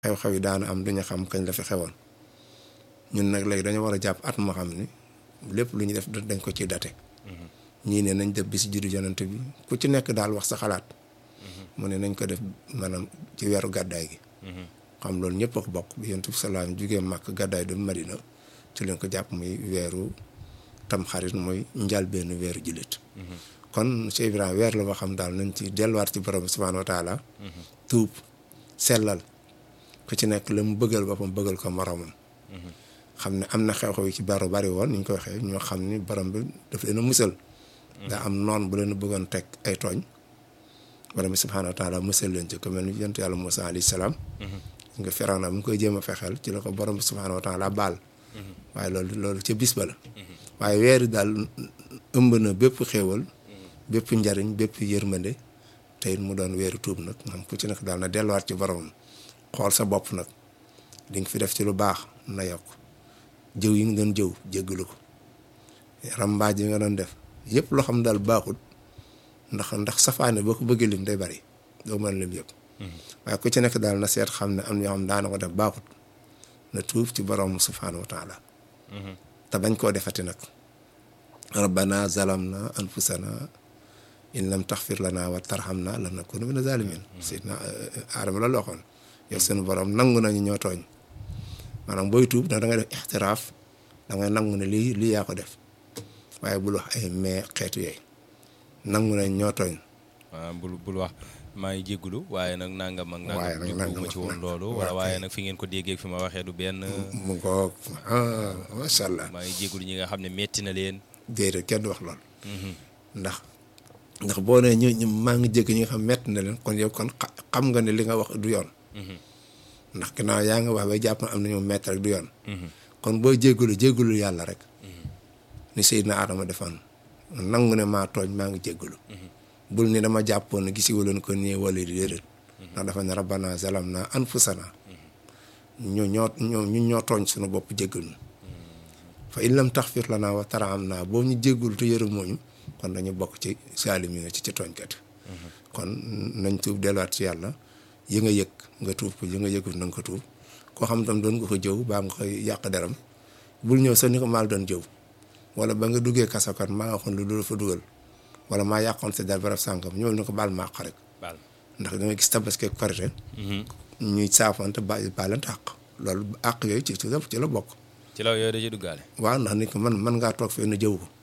xew-xew yi daana am duñu xam kañ la fi xewoon ñun nag léegi dañu war a jàpp at moo xam ni lépp lu ñu def dañ ko ci date ñii ne nañ def bis juddu yonent bi ku ci nekk daal wax sa xalaat mu ne nañ ko def maanaam ci weeru gàddaay gi xam loolu ñëpp a ko bokk bi yonent bi salaam jugee màkk gàddaay du Madina ci leen ko jàpp muy weeru tam xarit mooy njalbeenu weeru jullit kon Cheikh Ibrahima weer la boo xam daal nañ ci delluwaat ci borom subhaanahu wa taala tuub sellal ku ci nekk la mu bëggal boppam bëggal ko moromam xam ne am na xew-xew yi ci baro bari woon ni ñu ko waxee ñoo xam ni borom bi daf leen a musal daa am noon bu leen a bëggoon teg ay tooñ borom bi subhaanahu wa taala musal leen ci ko mel ni yonent yàlla Muusaa alayhi salaam nga Firawna mu ngi koy jéem a fexeel ci la ko borom bi subhaanahu wa taala baal waaye loolu loolu ca bis ba la waaye weeri daal ëmb na bépp xéewal bépp njariñ bépp yërmande te it mu doon weeru tuub nag moom ku ci nekk daal na delluwaat ci boromam xool sa bopp nag di nga fi def ci lu baax na yokk jëw yi nga doon jëw jéggalu ko rambaaj yi nga doon def yëpp loo xam daal baaxul ndax ndax safaane boo ko bëggee lim day bari doo mën lim yëpp waaye ku ci nekk daal na seet xam ne am na ñoo xam daana ko def baaxul na tuub ci borom subhaanahu wa taala te bañ koo defati nag rabbana zalamna anfusana in lam taxfir lana wa tarhamna lanakuna mina zalimin sidna aadama la waxoon yow seen borom nangu nañu ñoo tooñ maanaam booy tuub da ngay def ixtiraaf da ngay nangu ne lii lii yaa ko def waaye bul wax ay mais xeetu yooyu nangu nañ ñoo tooñ waaw bul bul wax maa ngi jégalu waaye nag nangam ak waaye nangam nag jubluwuma ci woon loolu wala waaye nag fi ngeen ko déggee fi ma waxee du benn mu ko ah macha allah maa ngi jégalu ñi nga xam ne metti na leen déedéet kenn du wax lool ndax ndax boo nee ñu ñu maa ngi jégg ñi nga xam metti na leen kon yow kon xa- xam nga ne li nga wax du yoon ndax ginnaaw yaa nga wax bay jàpp na am na ñu metti rek du yoon kon boo jéggalu jéggalu yàlla rek ni Seydina Adama defoon nangu ne maa tooñ maa ngi jéggalu bul ni dama jàppoon ne gisiwuloon ko nii wala di déedéet ndax dafa ne rabbana zalamna anfusana ñu ñoo ñoo ñu ñoo tooñ suñu bopp jéggal ñu fa in lam taxfir lana wa tarhamna boo ñu jéggul te yërëmoo ñu kon dañu bokk ci saalim yi ci ci tooñkat kon nañ tuub delluwaat ci yàlla yi nga yëg nga tuub ko yi nga yëgul na nga ko tuub koo xam tam doon nga ko jëw baa nga koy yàq deram bul ñëw sax ni ko maal doon jëw wala ba nga duggee kasakat maa waxoon lu dul fa dugal wala maa yàqoon sa dar barab sànkam ñëw ni ko baal ma àq rek baal ndax da nga gis tabaski ak korite ñuy saafante ba baalante àq loolu àq yooyu ci ci la ci la bokk ci la yooyu da ci duggaale waaw ndax nit ko man man ngaa toog fee na jëw ko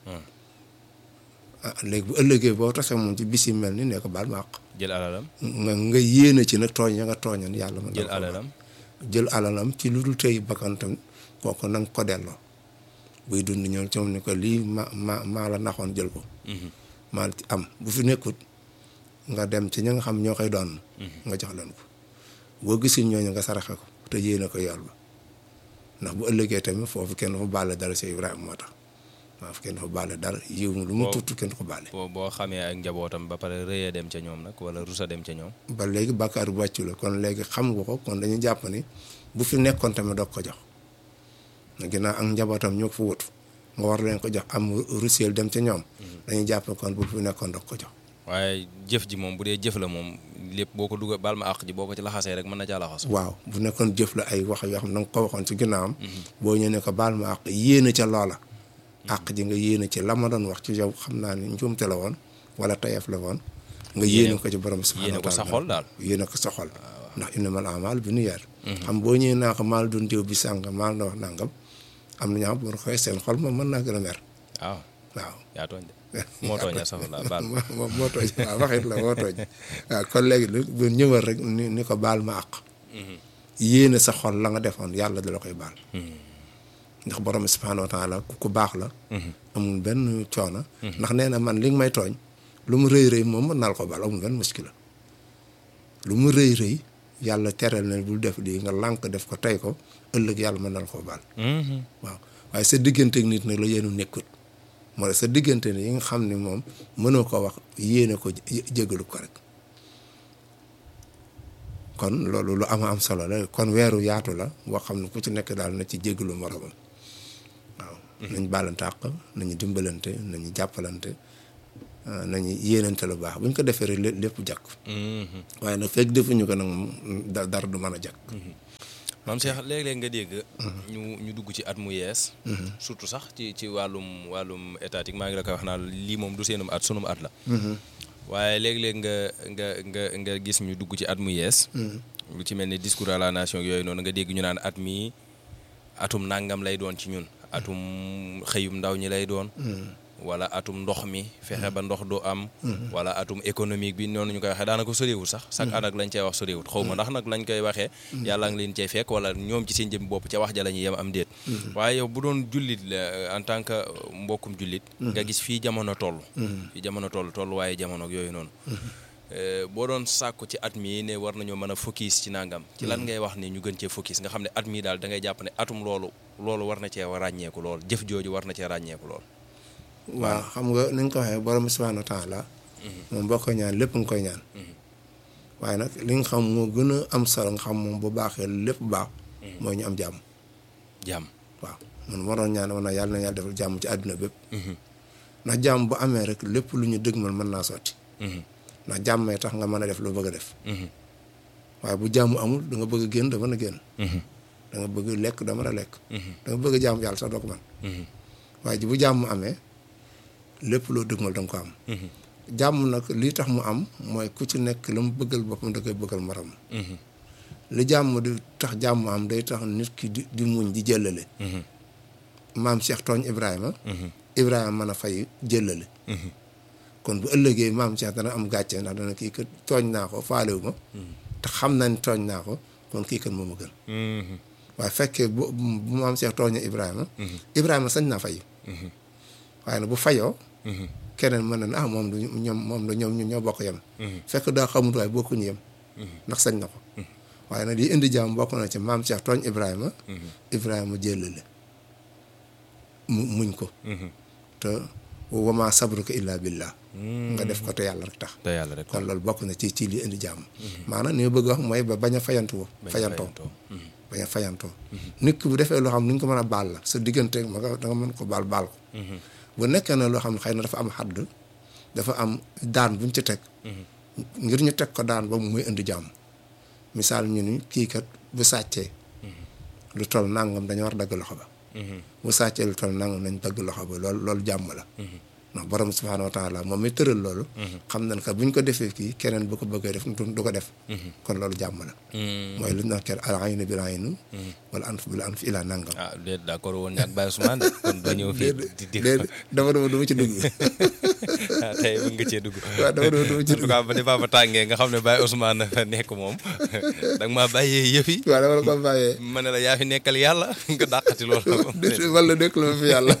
ah léegi bu ëllëgee boo tasee moom ci bis yi mel ni ne ko baal ma àq jël alalam nga nga yéene ci nag tooñ ya nga tooñan yàlla ma jël alalam jël alalam ci lu dul tey bakkantam kooku na nga ko delloo buy dund ñoom ci moom ni ko lii ma ma maa la naxoon jël ko maa la ci am bu fi nekkut nga dem ci ñi nga xam ñoo koy doon nga jox leen ko boo gisul ñooñu nga saraxe ko te yéene ko yool ba ndax bu ëllëgee tamit foofu kenn dafa baale dara si Ibrahima moo tax waaw kenn dafa baale dara yiw lu mu Boo- tuuti kenn du ko baale boo boo xamee ak njabootam ba pare rëyee dem ca ñoom nag wala rusa dem ca ñoom ba léegi bàkkaar bu wàccu la kon léegi xam nga ko kon dañuy jàpp ni bu fi nekkoon tamit doog ko jox na ginnaaw ak njabootam ñoo ko fa wut nga war leen ko jox am rusiel dem ca ñoom dañuy jàpp kon bu fi nekkoon doog ko jox waaye jëf ji moom bu dee jëf la moom lépp boo ko dugal baal ma àq ji boo ko ci laxasee rek mën na caa laxas waaw bu nekkoon jëf la ay wax yoo xam ne da nga ko waxoon ci ginnaawam boo ñëwee ne ko baal ma àq yéene ca loola àq ji nga yéene ci la ma doon wax ci yow xam naa ni njuumte la woon wala tayef la woon nga yéene ko ci borom subhanahu yéene wa ko sa taala xol daal yéene ko sa xol ndax innamal a'maal bi niyyat xam boo ñëwee naa ko maal doon diw bi sàngam maal na wax nangam am na ñoo xam bu koy seen xol moom mën naa gën a mer waaw waaw yaa tooñ de moo tooña safala baal ma moo moo tooñ waaw waxit la moo tooñ waaw kon léegi lu bu ñëwal rek ni ni ko baal ma àq yéene sa xol la nga defoon yàlla da la koy baal ndax borom bi subhaanahu wa taala ku ku baax la amul benn coono ndax nee na man li nga may tooñ lu mu rëy rëy moom mën naa la ko baal amul benn muskila lu mu rëy rëy yàlla tereel na bul def lii nga lànk def ko tey ko ëllëg yàlla mën na la ko baal waaw waaye sa digganteeg nit nag la yéenu nekkut moo tax sa diggante ni yi nga xam ne moom mënoo ko wax yéene ko jé- jégalu ko rek kon loolu lu ama am solo la kon weeru yaatu la boo xam ne ku ci nekk daal na ci jégalu moromam waaw nañ baalante àq nañu dimbalante nañu jàppalante ah, nañu yéenante lu baax bu ñu ko defee rek lé- lépp jàkk waaye nag fekk defuñu ko nag moom da- dara du mën a jàkk maam Cheikh léeg-léeg nga dégg. ñu ñu dugg ci at mu yees. surtout sax ci ci wàllum wàllum étatique maa ngi la koy wax naan lii moom du seenum at sunum at la. waaye léeg-léeg nga nga nga nga gis ñu dugg ci at mu yees. lu ci mel ni discours à la nation yooyu noonu nga dégg ñu naan at mi atum nangam lay doon ci ñun. atum xëyum ndaw ñi lay doon. wala atum ndox mi fexe ba ndox du am. wala atum économique bi noonu ñu koy waxee daanaka soriwul sax. chaque année lañ cey wax soriwul xaw ma ndax nag lañ koy waxee. yàlla ngi leen cay fekk wala ñoom ci seen jëm bopp ca wax ja la ñuy yem am déet. waaye yow bu doon jullit la en tant que mbokkum jullit. nga gis fii jamono toll. fii jamono toll toll waaye jamono yooyu noonu. boo doon sàkku ci at mii ne war nañoo mën a focus ci nangam. ci lan ngay wax ni ñu gën cee focus nga xam ne at mii daal da ngay jàpp ne atum loolu loolu war na cee ràññeeku lool jëf jooju war na cee ràññeeku lool. waaw xam nga ni nga ko waxee borom subhaanahu wa taala moom boo koy ñaan lépp nga koy ñaan. waaye nag li nga xam moo gën a am solo nga xam moom bu baaxee lépp baax. mooy ñu am jàmm. jàmm waaw man moo doon ñaan woon yàlla na yàlla defal jàmm ci àdduna bépp. ndax jàmm bu amee rek lépp lu ñu dëgmal mën naa sotti. ndax jàmmee tax nga mën a def loo bëgg a def. waaye bu jàmm amul da nga bëgg a génn da mën a génn. da nga bëgg lekk da mën a lekk. da nga bëgg a jàmm yàlla sax doo ko mën. waaye bu jàmm amee lépp loo dëgmal da nga ko am. jàmm nag lii tax mu am mooy ku ci nekk la mu bëggal boppam da koy bëggal morom. li jàmm di tax jàmm am day tax nit ki di di muñ di jëllale. maam Cheikh tooñ Ibrahima. Ibrahima mën a fay jëllale. kon bu ëllëgee maam Cheikh dana am gàcce ndax dana kii kat tooñ naa ko faalewu ma. te xam nañ tooñ naa ko kon kii kat moom a gën. waaye fekkee bu bu maam Cheikh tooñee Ibrahima. Ibrahima sañ naa fay. waaye nag bu fayoo. keneen mën na ne ah moom du ñoom moom la ñoom ñoo bokk yem. fekk daa xamut waaye bokkuñu yem. ndax sañ na ko. waaye nag li indi jàmm bokk na ci maam Cheikh tooñ Ibrahima. Ibrahima jëlale mu muñ ko. te wa maa sabruka illaa billah. nga def ko te yàlla rek tax. te yàlla rek kon loolu bokk na ci ci li indi jàmm. maanaam li ma bëgg wax mooy ba bañ a fayantu fayantoo bañ a fayantoo. nit ki bu defee loo xam ni ñu ko mën a baal la sa diggante ma nga da nga mën ko baal baal ko. bu nekkee ne loo xam ne xëy na dafa am xadd dafa am daan buñ ci teg. ngir ñu teg ko daan ba muy indi jàmm. misaal ñu ni kii kat bu sàccee. lu toll nangam dañu war dagg loxo ba. bu sàccee lu toll nangam nañ dagg loxo ba loolu loolu jàmm la. ndax borom subhaanahu wa taala moom mi tëral loolu. xam nañ que buñ ko defee kii keneen bu ko bëggee def du ko def. kon loolu jàmm la. mooy lu ñu naan kenn al aynu bil ayni wala anf bil anf ilaa nangam. ah déet d'accord woon ñaag Baye Ousmane kon doo ñëw fii. di di déedéet dama dama dama ci dugg. ah tey mën nga cee dugg. waaw dama dama dama ci en tout cas ba ni Papa tàngee nga xam ne Baye Ousmane dafa nekk moom da nga maa bàyyee yëf yi. waaw dama la ko bàyyee. ma ne la yaa fi nekkal yàlla nga dàqati loolu. wala nekk la fi yàlla.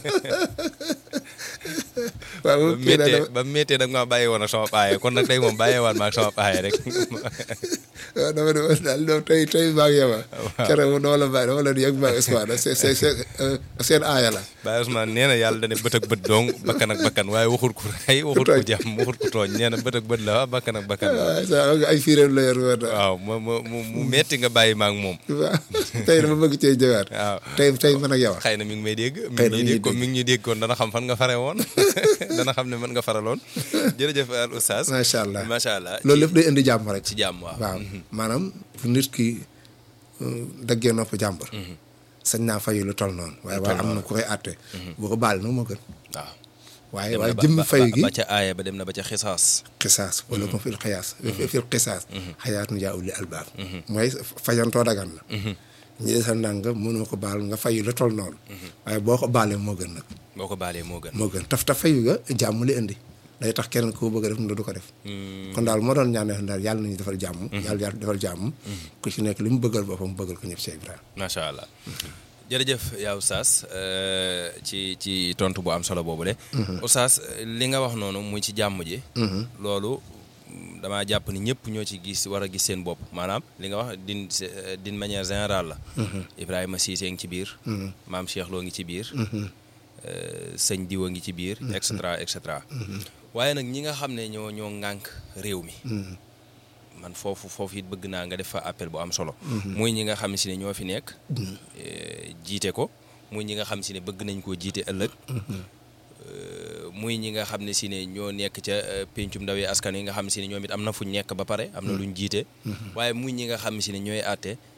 waaw ba méttee ba méttee da nga maa bàyyi woon ak sama paaye kon nag tey moom bàyyeewaat ma ak sama paaye rek. waaw dama dama daal donc tey tey maa ngi yema. waaw keroog dama la bàyyi dama la yëg Baye Ousmane seen seen seen aaya la. Baye Ousmane nee na yàlla dane bët ak bët dong bakkan ak bakkan waaye waxut ko rey waxut ko jàmm waxut ko tooñ nee na bët ak bët la waa bakkan ak bakkan la. waaw sa ay firéem la yor wër. waaw mu mu mu metti nga bàyyi ma ak moom. waaw tey dama bëgg cee jëwaat. waaw tey tey man ak yow. xëy na mi ngi may dégg. xëy na mi ngi ñuy dégg comme mi ngi ñuy dégg kon dana xam fan nga fare woon dana xam ne mën nga faraloon jërëjëf al oustaz. macha allah macha allah loolu lépp day indi jàmm rek. ci jàmm waaw. waaw maanaam fu nit ki daggee nopp jàmbur. sañ naa fayu lu toll noonu. waaye waaye am na ku koy àtte. boo ko baal nag moo gën. waaw. waaye dem na waaye ba- jëmmi ba- fayu gi ba ca aaya ba dem na ba ca xisaas. xisaas wala ko fil xiyaas fil xisaas xayaatun yaa ulli albaab mooy fayantoo dagan na ñi desal ndànk mënoo ko baal nga fayu la toll noonu waaye boo ko baalee moo gën nag boo ko baalee moo gën. moo gën taf taf fayu ga jàmm li indi day tax keneen koo bëgg a def du ko def kon daal moo doon ñaanee daal yàlla nañu defal jàmm yàlla yàlla defal jàmm ku ci nekk li mu bëggal boppam bëggal ko ñëpp Cheikh Ibrahima macha allah jërëjëf yaa Oustaz euh, ci ci tontu bu am solo boobu de. Oustaz li nga wax noonu muy ci jàmm ji. loolu mm, damaa jàpp ni ñëpp ñoo ci gis war a gis seen bopp maanaam li nga wax d'une d'une manière générale la. Ibrahima Cissé ngi ci biir. maam Cheikh Lo ngi ci biir. euh, sëñ Diwa ngi ci biir. et cetera et cetera. waaye nag ñi nga xam ne ñoo ñoo ŋànk réew mi. man foofu foofu it bëgg naa nga def fa appel bu am solo. muy ñi nga xam si ne ñoo fi nekk. eh, jiite ko muy ñi nga xam si ne bëgg nañ koo jiite ëllëg. Eh, muy ñi nga xam ne si ne ñoo nekk ca eh, pencum ndawi askan yi nga xam si ne ñoom it am na fuñ nekk ba pare am na luñ jiite. waaye muy ñi nga xam si ne ñooy àtte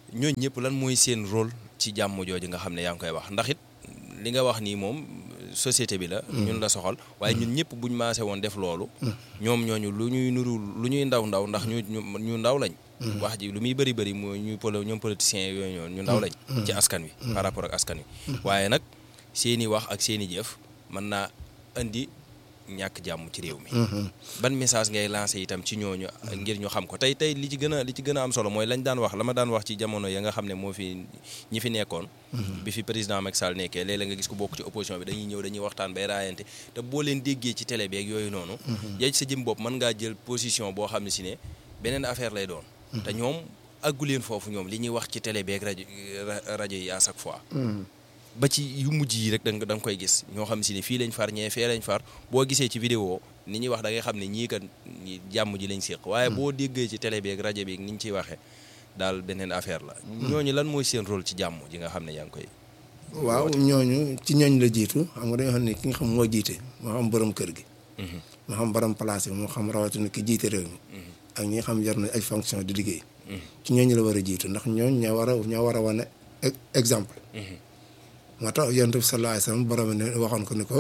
ñooñu ñëpp lan mooy seen rôle ci jàmm jooju nga xam ne yaa ngi koy wax ndax it li nga wax nii moom société bi la. ñun la soxal waaye ñun ñëpp buñ maase woon def loolu. ñoom ñooñu lu ñuy nuru lu ñuy ndaw ndaw ndax ñu ñu ndaw lañ. wax ji lu muy bëri bëri mooy ñu polo ñoom politiciens yooyu ñoon ñu ndaw lañ. ci askan wi. par rapport ak askan wi. waaye nag seeni wax ak seeni jëf mën naa indi ñàkk jàmm ci réew mi. ban message ngay lancé itam ci ñooñu ngir ñu xam ko tey tey li ci gën a li ci gën a am solo mooy lañ daan wax la ma daan wax ci jamono ya nga xam ne moo fi ñi fi nekkoon. bi fi président Macky Sall nekkee léeg-léeg nga gis ko bokk ci opposition bi dañuy ñëw dañuy waxtaan bay raayante te boo leen déggee ci télé beeg yooyu noonu. yaa ci sa jëm bopp mën ngaa jël position boo xam ne si ne beneen affaire lay doon. te ñoom àggu leen foofu ñoom li ñuy wax ci télé beeg rajo rajo yi à chaque fois. ba ci yu mujj yi rek da nga da nga koy gis ñoo xam si ne fii lañ far ñee fee lañ far boo gisee ci vidéo ni ñuy wax da ngay xam ne ñii kat jàmm ji lañ séq waaye boo déggee ci télé beeg rajo beeg ni ñu ciy waxee daal beneen affaire la. ñooñu lan mooy seen rôle ci jàmm ji nga xam ne yaa ngi koy. waaw ñooñu ci ñooñ la jiitu xam nga dañoo xam ne ki nga xam moo jiite moo xam borom kër gi. moo xam borom place bi moo xam rawatina ki jiite réew mi. ak ñi nga xam yor na ay fonction di liggéey. ci ñooñu la war a jiitu ndax ñooñ ñoo war a ñoo war a wane exemple. moo tax yonent bi sallallahu alayhi wasallam borom ne waxoon ko ni ko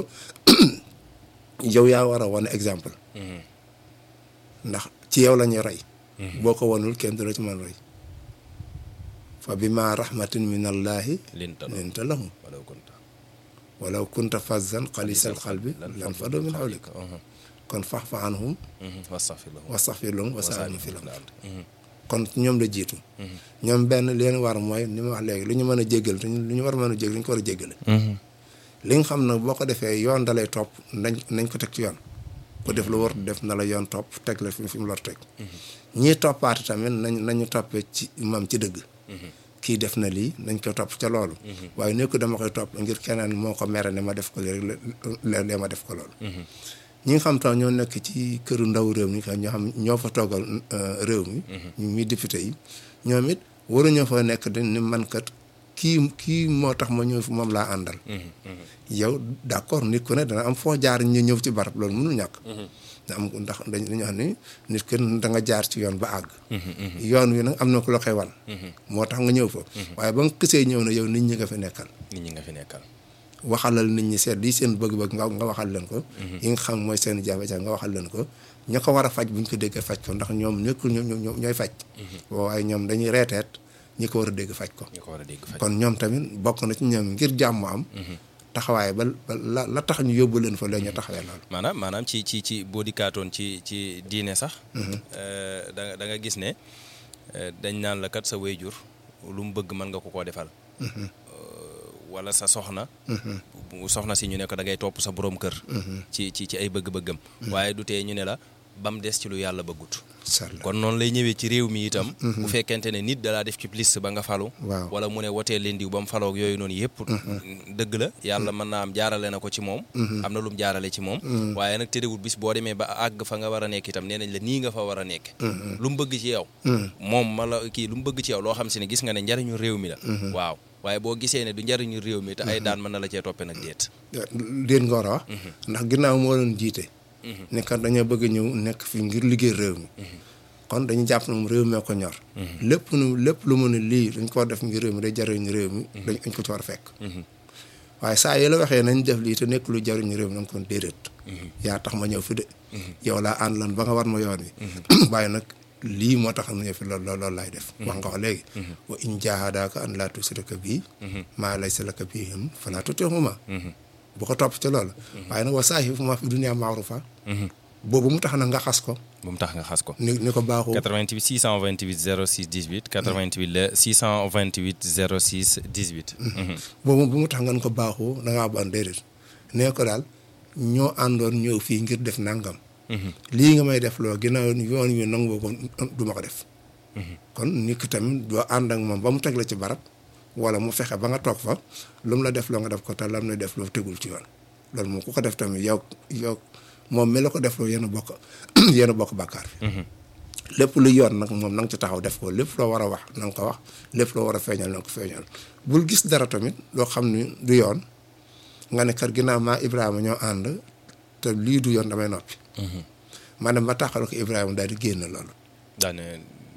yow yaa war a wane exemple. ndax ci yow la ñuy roy. boo ko wanul kenn du la ci mën roy. fa bi ma rahmatin min allahi linta lahum walaw kunta fazzan xalisal xalbi lan fadu min hawlik kon fa'fu anhum wastaghfir lahum wasaa'irhum fil ard kon ñoom la jiitu. ñoom benn leen war mooy ni ma wax léegi lu ñu mën a jéggal te lu ñu war a mën a jéggal lu ñu ko war a jéggale. li nga xam nag boo ko defee yoon da lay topp nañ nañ ko teg ci yoon. ku def lu war def na la yoon topp teg la fi mu war teg. ñii toppaate tamit nañ nañu toppee ci moom ci dëgg. kii def na lii nañ ko topp ca loolu. waaye ne ko dama koy topp ngir keneen moo ko mere ne ma def ko lii rek léeg-léeg ma def ko loolu. ñi nga xam tam ñoo nekk ci këru ndaw réew mi ñoo xam ñoo fa toogal réew mi. ñu muy député yi ñoom it waruñoo fa nekk dañ ni man kat kii kii moo tax ma ñëw fi moom laa àndal. yow d'accord nit ku ne dana am foo jaar ñu ñëw ci barab loolu mënul ñàkk. da am ndax dañu wax ni nit ku da nga jaar ci yoon ba àgg. yoon wi nag am na ku la koy wan. moo tax nga ñëw fa. waaye ba nga xisee ñëw na yow nit ñi nga fi nekkal. nit ñi nga fi nekkal. waxalal nit ñi seet lii seen bëgg-bëgg nga nga waxal leen ko. yi nga xam mooy seen jafe-jafe nga waxal leen ko. ña ko war a faj bu ñu ko déggee faj ko ndax ñoom nekkul ñoom ñoom ñooy faj. waaye ñoom dañuy reeteet ñi ko war a dégg faj ko. ñi ko war a dégg faj kon ñoom tamit bokk na ci ñoom ngir jàmm am. taxawaay ba la la tax ñu yóbbu leen fa la ñu taxawee loolu. maanaam maanaam ci ci ci boo dikkaatoon ci ci diine sax. da nga da nga gis ne dañ naan la kat sa wéyjur lu mu bëgg mën nga ko koo defal. wala sa soxna. soxna si ñu ne ko da ngay topp sa borom kër. ci ci ci ay bëgg-bëggam. waaye du tee ñu ne la ba mu des ci lu yàlla bëggut. kon noonu lay ñëwee ci réew mi itam. bu fekkente ne nit dalaa def ci liste ba nga falu. waaw wala mu ne wotee leen diw ba mu faloo ak yooyu noonu yëpp. dëgg la yàlla mën naa am jaarale na ko ci moom. am na lu mu jaarale ci moom. waaye nag terewul bis boo demee ba àgg fa nga war a nekk itam nee nañ la nii nga fa war a nekk. lu mu bëgg ci yow. moom ma la kii lu mu bëgg ci yow loo xam si ne gis nga ne njariñu réew mi la. waaw waaye boo gisee ne du njariñu réew mi te ay daan mën na la cee toppee nag déet. déet nga war a wax. ndax ginnaaw moo doon jiite. ne kat dañoo bëgg ñëw nekk fi ngir liggéey réew mi. kon dañu jàpp na moom réew mi ko ñor. lépp nu lépp lu mu ne lii dañ ko def ngir réew mi day jariñu réew mi. dañ ko ci war a fekk. waaye saa yi la waxee nañ def lii te nekk lu jariñu réew mi nañ ko déedéet. yaa tax ma ñëw fi de. yow laa ànd lan ba nga war ma yoon wi. waaye nag lii moo tax ñu fi loolu loolu laay def. wax nga ko léegi. wa in jaahadaaka an laa tushrika bii. maa laysa laka bihi falaa tuti'humaa. bu ko topp ci loolu. waaye nag wa saahibhumaa fi dunyaa ma'ruufaa. boobu mu tax na nga xas ko. bu mu tax nga xas ko. ni ni ko baaxoo. 88 628 06 18 88 la 628 06 18. boobu bu mu tax nga ko baaxoo da ngaa ban déedéet nee ko daal ñoo àndoon ñëw fii ngir def nangam. lii nga may def loo ginnaaw yoon wi nangu ko du ma ko def. kon nit ki tamit doo ànd ak moom ba mu teg la ci barab wala mu fexe ba nga toog fa lu mu la def loo nga def ko te lam lay def loo tegul ci yoon loolu moom ku ko def tamit yow yow moom mi la ko def loo yéen a bokk yéen a bokk bàkkaar bi lépp lu yoon nag moom na nga ci taxaw def ko lépp loo war a wax na nga ko wax lépp loo war a feeñal na nga ko feeñal bul gis dara tamit loo xam ni du yoon nga ne kat ginnaaw maa Ibrahima ñoo ànd te lii du yoon damay noppi. ma dem ba taxal ko Ibrahima daal di génn loolu. daane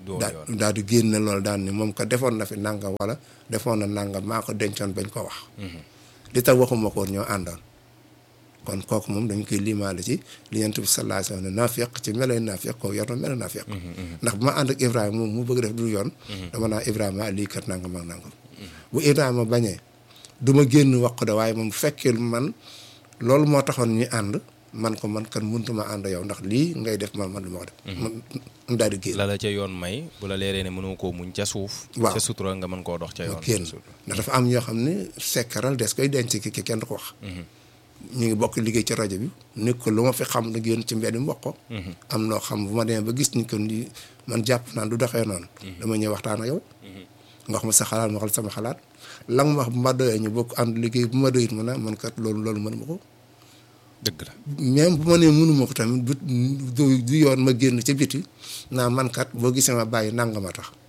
doo daa yoon daal di génne loolu daan ni moom ko defoon na fi nangam wala defoon na nangam maa ko dencoon bañ ko wax li tax waxuma ko woon ñoo àndoon kon kooku moom dañ koy limaale ci li Yonent bi sallallahu alayhi wa sallam naafiq ci meloy naafiq kooku yor na melo naafiq ndax bu ma ànd ak Ibrahima moom mu bëgg def du yoon dama naa Ibrahima lii kat nangam ak nangam bu Ibrahima bañee du ma génn wax ko de waaye moom bu fekkee man loolu moo taxoon ñu ànd man ko man kan mënutuma ànd yow ndax lii ngay def man man du ma ko def man daal di génn la la ca yoon may bu la leeree ne mënoo koo muñ ca suuf Waaw. ca sutura nga mën koo dox ca yoon génn ndax dafa am ñoo xam ne sekkaral des koy denc ki ki kenn du ko wax ñu ngi bokk liggéey ci rajo bi ni ko lu ma fi xam na génn ci mbedd mi wax ko am noo xam bu ma demee ba gis ni ko ni man jàpp naan du doxee noonu dama ñëw waxtaan ak yow nga wax ma sa xalaat ma waxal sama xalaat la nga ma wax bu ma doyee ñu bokk ànd liggéey bu ma doyit ma ne man kat loolu loolu mënuma ko dëgg la même bu ma nee mënuma ko tamit du du du yoon ma génn ci biti naa man kat boo gisee ma bàyyi nanga ma tax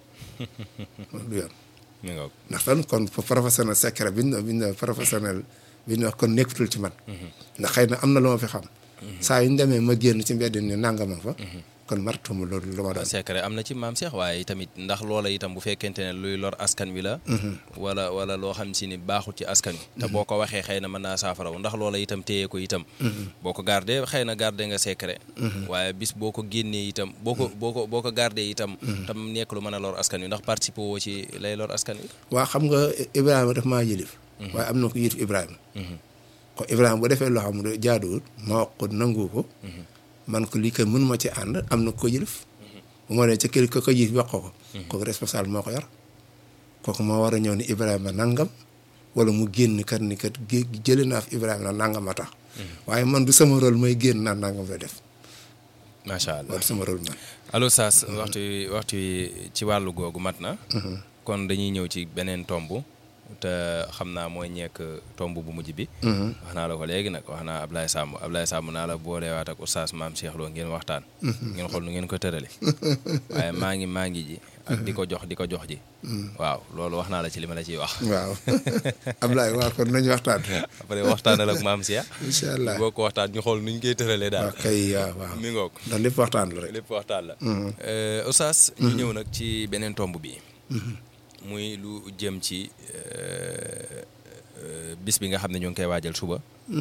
du yoon mi nga ndax tan kon professionnel secret bi ñu bi ñu professionnel bi ñu wax kon nekkatul ci man ndax xëy na am na lu ma fi xam saa yu ñu demee ma génn ci mbedd ni nangama fa kon maratuma loolu lu ma doon secret am na ci maam Cheikh waaye tamit ndax loola itam bu fekkente ne luy lor askan wi la wala wala loo xam si ni baaxul ci askan wi te boo ko waxee xëy na mën naa saafaraw ndax loola itam téye ko itam boo ko gardé xëy na gardé nga secret waaye bis boo ko génnee itam boo ko boo ko boo ko gardé itam tam nekk lu mën a lor askan wi ndax participer woo ci lay lor askan wi waa xam nga Ibrahima daf maa yilif waaye am na ko yilif Ibrahima ko Ibrahima bu defee loo xam ne jaaduwul ma wax ko nangu ko man ko lii kay mënuma ci ànd am na ko yilif bu ma nee ca kër ko ko yilif wax ko ko kooku responsable moo ko yor kooku moo war a ñëw ni Ibrahima nangam wala mu génn kat ni kat gé jëlee naa fi Ibrahima na nangam a tax waaye man du sama rôle may génn naan nangam la def macha allah loolu sama rôle man allo Saas waxtu wi waxtu wi ci wàllu googu mat na kon dañuy ñëw ci beneen tomb te xam naa mooy ñekk tomb bu mujj bi wax naa la ko léegi nag wax naa Ablaye Samb Ablaye Samb naa la boolewaat ak oustaz maam Cheikh Lo ngeen waxtaan ngeen xool nu ngeen ko tërale waaye maa ngi maa ngi ji ak di ko jox di ko jox ji waaw loolu wax naa la ci li ma la ciy wax waaw Ablaye waaw kon nañu waxtaan après waxtaanal ak maam Cheikh incha allah boo ko waxtaan ñu xool nu ñu koy tëralee daal waaw kay waaw waaw mi ngoog ndax lépp waxtaan la rek lépp waxtaan la oustaz ñu ñëw nag ci beneen tomb bi muy lu jëm ci bis bi nga xam ne ñu ngi koy waajal suba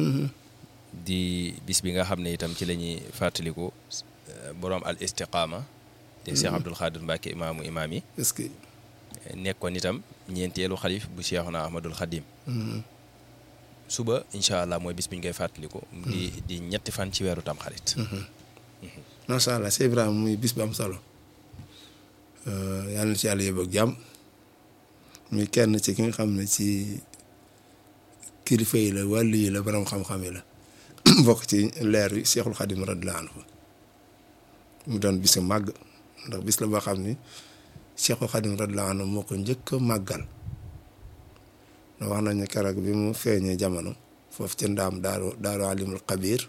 di bis bi nga xam ne itam ci la ñuy fàttaliku borom al istiqaama te Cheikh Abdoul Khadir Mbacke imaamu imaam yi est-ce que nekkoon itam ñeenteelu xalif bu Cheikhuna Ahmadul Khadim suba incha allah mooy bis bi ñu koy fàttaliku di di ñetti fan ci weeru tam xarit macha allah Cheikh Ibrahima muy bis bu am solo yàlla na ci yàlla yóbbu ak jàmm muy kenn ci ki nga xam ne ci kilifa yi la wàllu yi la borom xam-xam yi la bokk ci leer yi Cheikhul Khadim radiyallahu anhu mu doon bisu màgg ndax bis la boo xam ni Cheikhul Khadim radiyallahu anhu moo ko njëkk a màggal na wax nañu keroog bi mu feeñee jamono foofu ci ndaam daaru daaru alimul xabir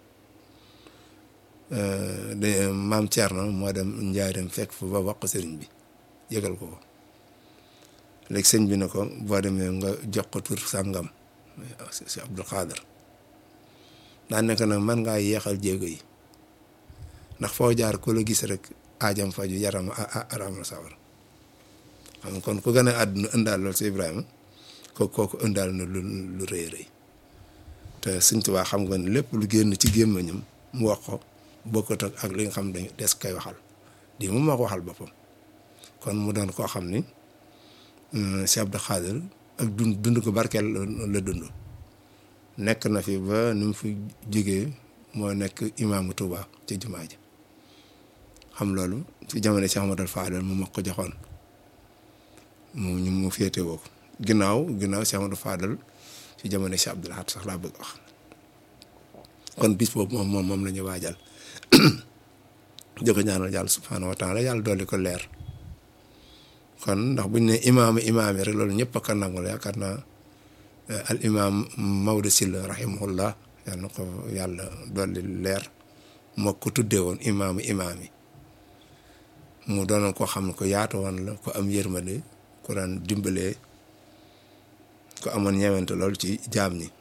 de maam Thierno moo dem njaareem fekk fa ba wax ko sëriñ bi yëgal ko ko léegi sëñ bi ne ko boo demee nga jox ko tur sàngam si Abdul Xaadar daan nekk nag man ngaa yeexal jéego yi ndax foo jaar ku la gis rek aajam faju yaram aram la sawar xam kon ku gën a àdduna ëndaal loolu si Ibrahima kooku kooku ëndaal na lu lu rëy rëy te Sëñ Tuubaa xam nga ne lépp lu génn ci gémmiñam mu wax ko bokkut ak li nga xam dañ des koy waxal di moom moo ko waxal boppam kon mu doon koo xam ni Cheikh Abdou Khadir ak dund dund ko barkeel la dund nekk na fi ba ni mu fi jógee moo nekk imaamu Touba ci jumaa ji xam loolu ci jamono Cheikh Amadou Fadel mu ma ko joxoon mu ñu mu féete woo ko ginnaaw ginnaaw Cheikh Amadou Fadel ci jamono Cheikh Abdoul Ahad sax laa bëgg wax kon bis boobu moom moom moom la ñu waajal di ko ñaanal yàlla subhaanahu wa taala yàlla dolli ko leer kon ndax buñ ne imaamu imaam yi rek loolu ñëpp a ko nangul yaakaar naa al imaam Maodo Sylla rahimahullah yàlla na ko yàlla dolli leer moo ko tuddee woon imaamu imaam yi mu doonoon koo xam ne ko yaatu woon la ko am yërmande ku daan dimbalee ko amoon ñewente loolu ci jaam ñi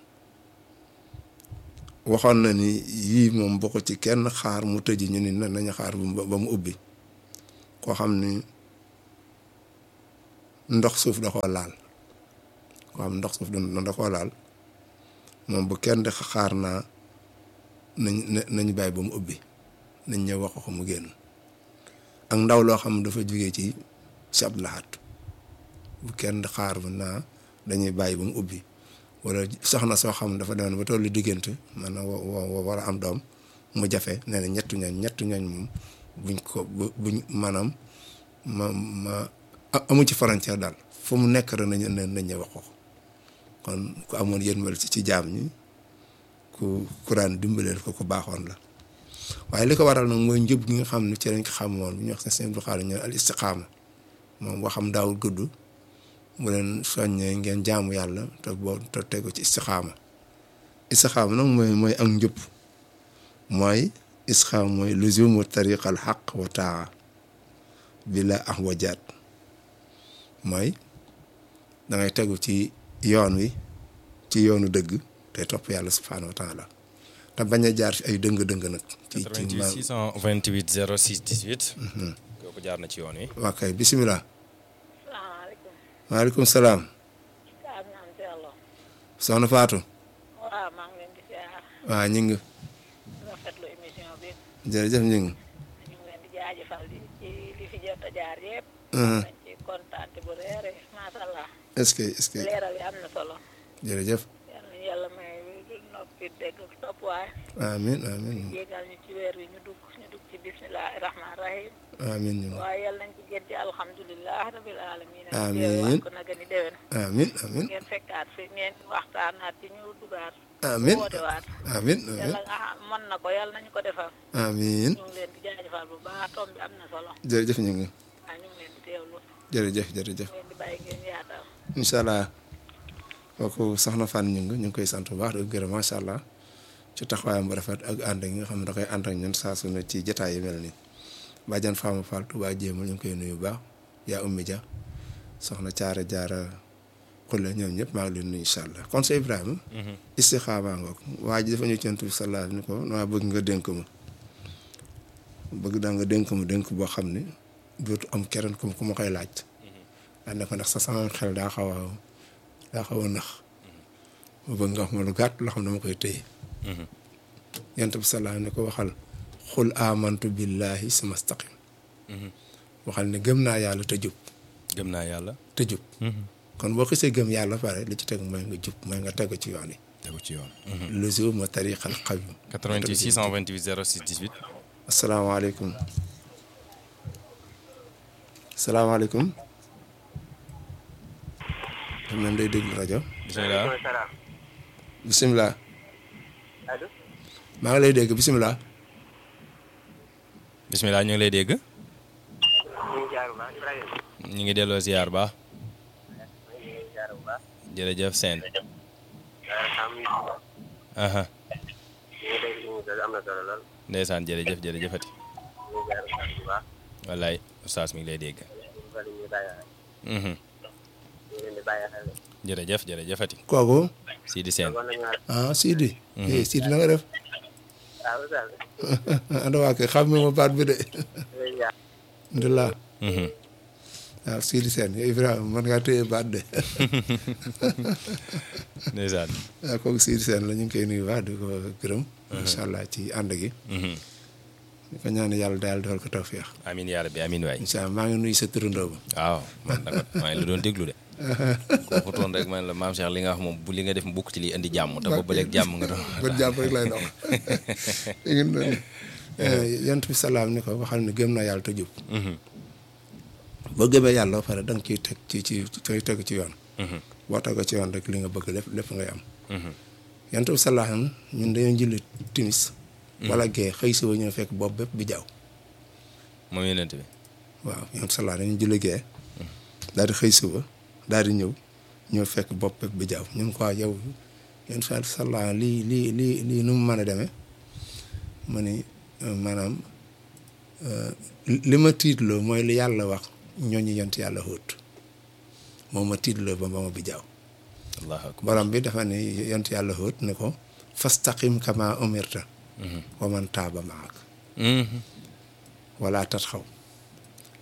waxoon na ni yii moom bokk ci kenn xaar mu tëji ñu ni nañu xaar ba mu ubbi koo xam ni ndox suuf da koo laal koo xam ndox suuf da koo laal moom bu kenn di xaar naa nañ nañu bàyyi ba mu ubbi nañ ñëw wax ko mu génn ak ndaw loo xam dafa jógee ci si Abdou Lahad bu kenn di xaar ba naa dañuy bàyyi ba mu ubbi wala soxna soo xam dafa demoon ba tollu diggante man wa war a am doom mu jafe nee na ñettu ñooñ ñettu ñooñ moom buñ ko buñ maanaam ma ma amu ci frontière daal fu mu nekk rek nañ nañ ñëw wax ko kon ku amoon yërmal ci ci jaam ñi ku kuraan dimbaleel ko ku baaxoon la waaye li ko waral nag mooy njëb gi nga xam ne ci lañ ko xamoon bu ñuy wax seen Buxaari ñu al istiqaama moom waxam daawul gudd mu leen soññee ngeen jaamu yàlla te boo te tegu ci istiqaama istiqaama nag mooy mooy ak njëb mooy istiqaama mooy luzumu tariqal xaq wa taa bila ahwajaat mooy dangay tegu ci yoon wi ci yoonu dëgg te topp yàlla subhaanahu wa taala te bañ a jaar fi ay dëng-dëng nag. ci ci 88 628 06 18. kooku jaar na ci yoon wi. waa kay bisimilah. salaamaaleykum. maaleykum salaam. Saam naam si Allah. soxna Fatou. waaw maa ngi leen di ziar. waa ñu ngi. rafetlu émission bi. jërëjëf ñu ngi. ñu ngi leen di jaajëfal di ci li fi jot a jaar yëpp. Mhm. dañ ci kontaan bu reere macha allah. est-ce que est-ce que leeral yi am na solo. jërëjëf. yal nañu yàlla may noppi dégg ak topp waaye. amiin amiin jéegal ñu ci weer wi ñu dugg ñu dugg ci bismillahi rahmaani rahim. amiin ñu ngi. waaye yal nañ ci génn ci alhamdulilah rabil alamin. Amiin. teewaat ko nag ni déwén. amiin amiin ngeen fekkaat fi ngeen waxtaanaat ci ñu dugaat. amiin wootewaat. amiin amiin yàlla nga xam mën na ko yàlla nañu ko defal. amiin ñu ngi leen di jaajëfal bu baax tom bi am na solo. jërëjëf ñu ngi. waaw ñu ngi leen di teewlu. jërëjëf jërëjëf. ñu leen di bàyyi ngeen yaatal. incha allah kooku soxna Fane ñu ngi ñu ngi koy sant bu baax di ko gërëm macha allah ci taxawaayam bu rafet ak ànd ak ñi nga xam ne da koy ànd ak ñun saa su ne ci jotaay yu mel nii bàjjan Fama Fall Touba Jéemul ñu ngi koy nuyu bu baax yaa ummi Dia soxna Caara Jaara Xulle ñoom ñëpp maa ngi leen nuyu incha allah kon sa Ibrahima. istixaama ngoog waa ji dafa ñu ci Yonent bi sallallahu alayhi wa sallam ni ko maa bëgg nga dénk ma bëgg daa nga dénk ma dénk boo xam ne dootu am keneen ku ku ma koy laaj. daan ne ko ndax sa sama xel daa xaw a daa xaw a nax ma bëgg nga wax ma lu gàtt loo xam ne dama koy téye yonent bi sallallahu ne ko waxal xul amantu billahi suma staqim waxal ne gëm naa yàlla te jub gëm naa yàlla. te jub kon boo xisee gëm yàlla pare li ci teg mooy nga jub mooy nga tegu ci yoon yi tegu ci yoon. luzu ma tariqal qawim 88 628 06 18. asalaamaaleykum asalaamaaleykum xam nañ day déglu rajo bisimilah. salaam bisimilah allo maa ngi lay dégg bisimilah bisimilah ñu ngi lay dégg. ñu ngi jaar bu baax Ibrahima ñu ngi delloo ziar baax. ñu ngi jaar bu baax jërëjëf seen. xam ni aha ñu ngi dégg ñu ngi am na solo lool ndeysaan jërëjëf jërëjëfati. ñu ngi jaar bu baax bu baax wallaay oustaz mi ngi lay dégg. ñu bari ñu bàyyi xel Mhm. ñu leen di bàyyi xel jërëjëf jërëjëfati. kooku Sidi Sène. kon nañu ah Sidi eh Sidi na nga def waaw oustaz anda waa kay xam ma baat bi de ñu jaar alhamdulilah Mhm. waaw Sidi Sène yow Ibrahima mën ngaa téye baat de ndeysaan. waaw kooku Sidi Sène la ñu ngi koy nuyu baax di ko gërëm incha allah ci ànd gi Mhm. di ko ñaan yàlla daal defal ko tawféex amiin yaa rabbi amiin waay. incha allah maa ngi nuyu sa turandoo ba waaw man nag maa ngi la doon déglu de. kooku toon rek man la maam Cheikh li nga wax moom bu li nga def bukk ci liy indi jàmm te boobu ba léegi jàmm nga doon. bët jàpp rek lay dox léegi noonu yonent bi salaam ni ko waxal ni gëm naa yàlla te jub Mhm. boo gëmee yàlla ba pare da nga ciy teg ci ci ci teg ci yoon Mhm. boo tegoo ci yoon rek li nga bëgg lépp lépp ngay am Mhm. yonent bi salaam ñun dañoo julli timis wala gee xëy si ba ñëw fekk bopp bépp bi jaaw moom yonent bi. waaw yonent bi salaam dañu julli gee daal di xëy suba daal di ñëw ñëw fekk bopp bépp bi jaaw ñun quoi yow yonent bi salaam lii lii lii lii nu mu mën a demee ma ni euh, maanaam euh, li ma tiitloo mooy li yàlla wax ñooñu yont yàlla xóot moom ma tiitloo ba ba ma bi jaaw allahu akbar. borom bi dafa ne yont yàlla xóot ne ko fastaqim kama umirta Mhm. wa man taaba maak Mhm. wala tat xaw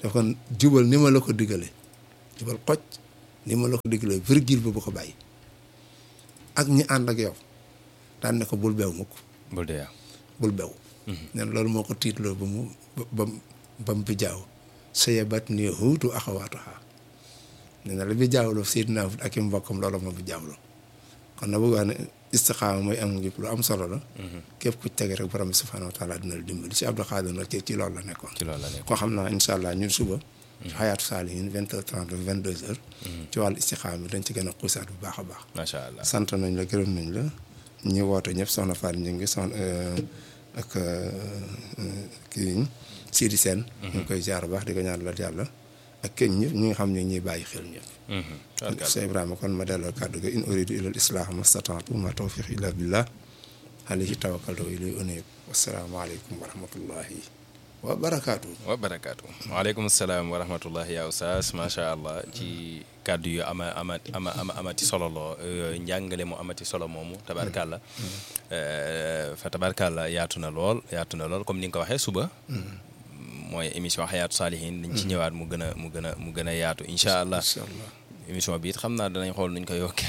daf kon jubal ni ma la ko digale jubal xoj ni ma la ko digale virgule ba bu ko bàyyi ak ñi ànd ak yow daan ne ko bul beew mukk bul dee bul bew nen loolu moo ko tiitloo ba mu ba ba mu bi jaaw saye bat ni huutu axawaatuha ne na la bi jaawloo Seydina Hud ak i mbokkam loolu moo bi jaawloo kon na bëgg wax ne istixaama mooy am njub lu am solo la képp ku tege rek borom bi subhaanahu wa taala dina la dimbali si Abdou Khadir nag ci ci loolu la nekkoon ci loolu la nekk koo xam naa incha allah ñun suba xayaatu saalihin vingt heures trente vingt deux heures ci wàllu istixaama bi dañ ci gën a xuusaat bu baax a baax macha allah sant nañ la gërëm nañ la ñi woote ñëpp soxna Fatou ñu ngi soxna ak kii Sidi Sène ñu ngi koy jaar baax di ko ñaanal yàlla ak kenn ñëpp ñi nga xam ne ñuy bàyyi xel ñëpp Cheikh Ibrahima kon ma delloo kàddu ga in uridu ila al islah mastataatu ma tawfiq illa billah alayhi tawakkaltu wa ilayhi unib wassalaamu aleykum wa rahmatullahi wa barakaatu wa barakaatu waaleykum salaam wa rahmatullahi ya oustaz macha allah ci kàddu yu ama ama ama ama amati solo loo njàngale mu amati solo moomu tabarkàlla fa tabarkàlla yaatu na lool yaatu na lool comme ni nga ko waxee suba mooy émission xayaatu saalihin dañ ci ñëwaat mu gën a mu gën a mu gën a yaatu incha allah incha allah émission bi it xam naa danañ xool nuñ ko yokke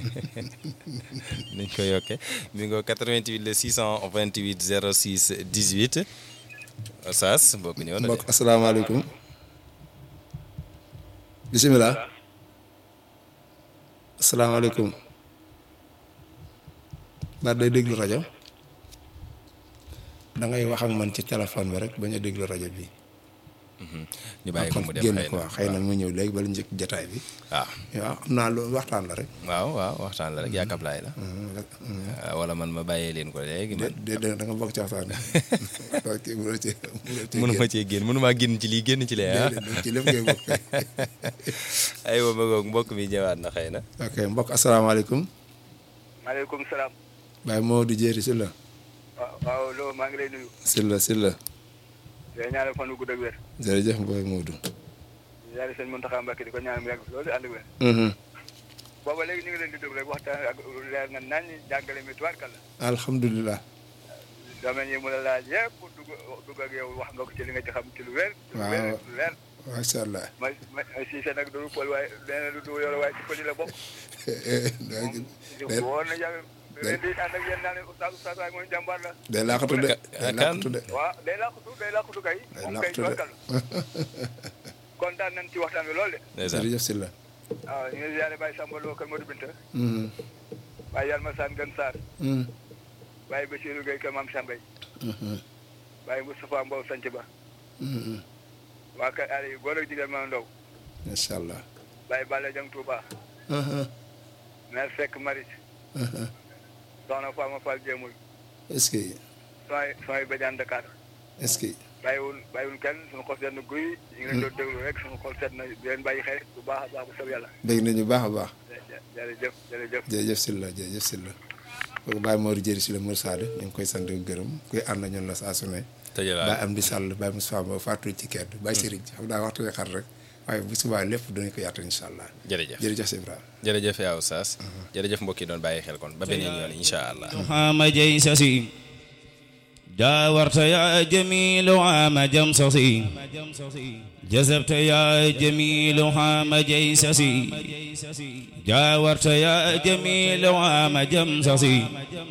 nuñ ko yokke mi ngo 88 le 628 06 18 Oustaz mbokk ñëw na de mbokk asalaamaaleykum bisimilah asalaamaaleykum ndax day déglu rajo da ngay wax ak man ci téléphone bi rek bañ a déglu rajo bi ñu bàyyi ko mu dem génn xëy ko na waaw xëy na mu ñëw léegi bala njëkk jataay bi waaw waaw xam naa loolu waxtaan la rek waaw waaw waxtaan la rek yaakaar laay la waaw wala man ma bàyyee leen ko léegi man de de da nga bokk ci waxtaan bi ok mënoo ci mënoo ci mënu ma cee génn mënu maa génn ci lii génn ci lee ah génn ci lépp ngay bokk aywa ma ngoog mbokk mi ñëwaat na xëy na ok mbokk asalaamaaleykum maaleykum salaam. Baye Modou Jéeri si la waaw waaw loolu maa ngi lay nuyu. si la si la di ñaanal fan wu gudd ak wér. jërëjëf Mboy Modou di ñaanal sëñ Mountakha Mbacké di ko ñaanal mu yàgg fi loolu ànd ak wér. booba léegi ñu ngi leen di déglu rek waxtaan ak leer na nañ jàngale mi tubaarkal la. alhamdulilah domaine yi mu la laaj yëpp dugg dugg ak yow wax nga ko ci li nga ci xam ci lu wér. ci lu wér lu leer. macha allah ma ma Cissé nag du pël waaye nee na du yore waaye ci pël yi la bokk. moom woon na yàgg leen di ànd ak yéen naa ne oustaz oustaz waaye mooy jàmbaar la. day laaxatu de day laaxatu de waaw day laaxutu day laaxutu kay. day moom kay laaxatu de tubaarkal la. kontaan nañ ci waxtaan bi lool de. ndeysaan jërëjëf si la waaw ñu ngi ziare Baye Samba Lo kër Modou Binta Baye Yalma Sane Gën Sarr Baye Bassirou Gueye kër Mame Sambay Baye Moustapha Mbow Sanc Ba waa kër Aliou góor ak jigéen ma ndaw macha allah Baye Balla Dieng Touba mère Seck Maris soxna Fama Fall Jéemul est-ce que sooy sooy Badiane Dakar est-ce que bàyyiwul bàyyiwul kenn suñu xol seet na guy ñu ngi leen doon déglu rek suñu xol seet na di leen bàyyi xel bu baax a baax bu sob yàlla dégg nañu baax a baax jërëjëf jërëjëf jërëjëf si la jërëjëf si la kooku Baye Modou Jéeri si la Mor Sade ñu ngi koy sant di ko gërëm kuy ànd ñun la saa su ne tëjalaat Baye Amdi Sall Baye Moustapha Mbow fàttu ci kedd Baye Serigne xam naa waxtu xar rek waaye bu subaa lépp dinañ ko yaatal incha allah jërëjëf jërëjëf si Ibrahima jërëjëf yaa oustaz jërëjëf mbokk yi doon bàyyi xel kon ba beneen yoon incha allah عام جيسسي جاورت يا جميل عام جمسسي جذبت يا جميل عام جيسسي جاورت يا جميل عام جمسسي